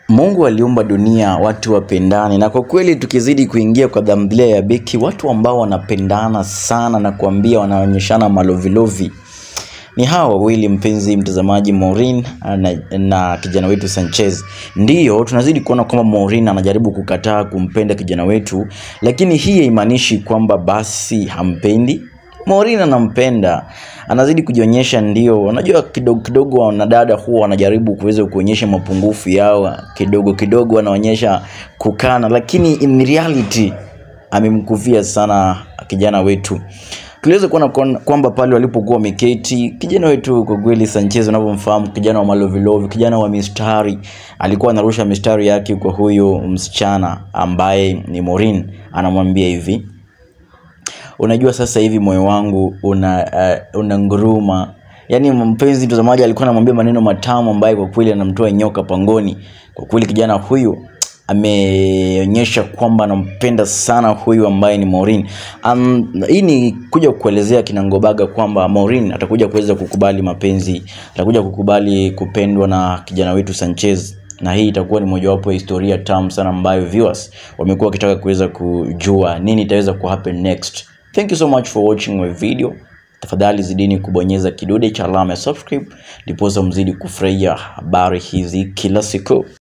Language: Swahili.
Mungu aliumba dunia watu wapendane, na kwa kweli tukizidi kuingia kwa dhambilia ya beki, watu ambao wanapendana sana na kuambia wanaonyeshana malovilovi ni hawa wawili, mpenzi mtazamaji, Maureen na, na kijana wetu Sanchez. Ndiyo tunazidi kuona kwamba Maureen anajaribu kukataa kumpenda kijana wetu, lakini hii haimaanishi kwamba basi hampendi. Maureen anampenda, anazidi kujionyesha. Ndio unajua, kidogo kidogo wanadada huwa wanajaribu kuweza kuonyesha mapungufu yao, kidogo kidogo wanaonyesha kukana, lakini in reality amemkuvia sana kijana wetu. Tuliweza kuona kwa- kwamba pale walipokuwa wameketi, kijana wetu kwa kweli Sanchez, unavyomfahamu kijana wa malovilovi, kijana wa mistari, alikuwa anarusha mistari yake kwa huyo msichana ambaye ni Maureen, anamwambia hivi unajua sasa hivi moyo wangu una uh, una nguruma yaani mpenzi mtazamaji alikuwa anamwambia maneno matamu ambayo kwa kweli anamtoa nyoka pangoni kwa kweli kijana huyu ameonyesha kwamba anampenda sana huyu ambaye ni Maureen. Um, hii ni kuja kuelezea kinangobaga kwamba Maureen atakuja kuweza kukubali mapenzi, atakuja kukubali kupendwa na kijana wetu Sanchez na hii itakuwa ni mojawapo ya historia tamu sana ambayo viewers wamekuwa wakitaka kuweza kujua nini itaweza ku happen next. Thank you so much for watching my video. Tafadhali zidini kubonyeza kidude cha alama ya subscribe ndiposa mzidi kufurahia habari hizi kila siku.